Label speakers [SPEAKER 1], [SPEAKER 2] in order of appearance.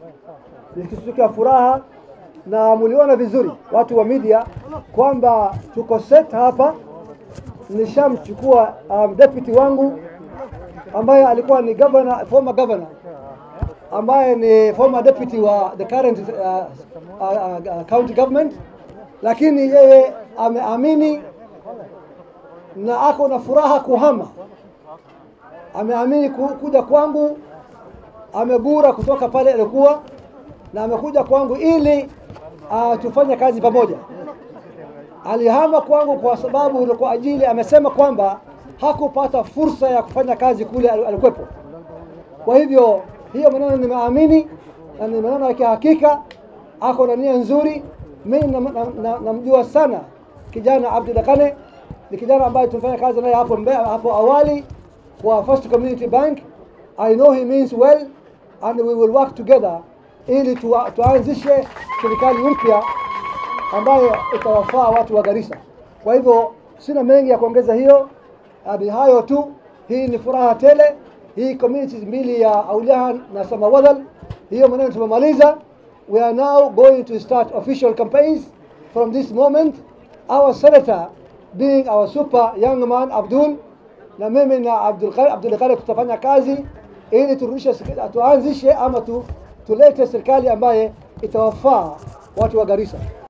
[SPEAKER 1] ni kitu cha furaha, na mliona vizuri watu wa media kwamba tuko set hapa. Nishamchukua um, deputy wangu ambaye alikuwa ni governor, former governor ambaye ni former deputy wa the current uh, uh, uh, county government, lakini yeye ameamini na ako na furaha kuhama, ameamini ku, kuja kwangu, amegura kutoka pale alikuwa na amekuja kwangu ili uh, tufanye kazi pamoja. Alihama kwangu kwa sababu kwa ajili, amesema kwamba hakupata fursa ya kufanya kazi kule alikuwepo. Kwa hivyo hiyo maneno nimeamini na ni maneno ya kihakika, ako na nia nzuri. Mimi namjua na, na, na sana kijana Abdul Kane, ni kijana ambaye tumefanya kazi naye hapo mbe, hapo awali kwa First Community Bank. I know he means well and we will work together ili tu, tuanzishe serikali mpya ambayo itawafaa watu wa Garissa. Kwa hivyo sina mengi ya kuongeza hiyo, hadi hayo tu. Hii ni furaha tele hii communities mbili ya Auliahan na Samawadal, hiyo maneno tumemaliza. We are now going to start official campaigns from this moment. Our senator being our super young man Abdul na mimi na Abdul Abdul Khalid tutafanya kazi ili turudishe, tuanzishe ama tu, tulete serikali ambaye itawafaa watu wa Garissa.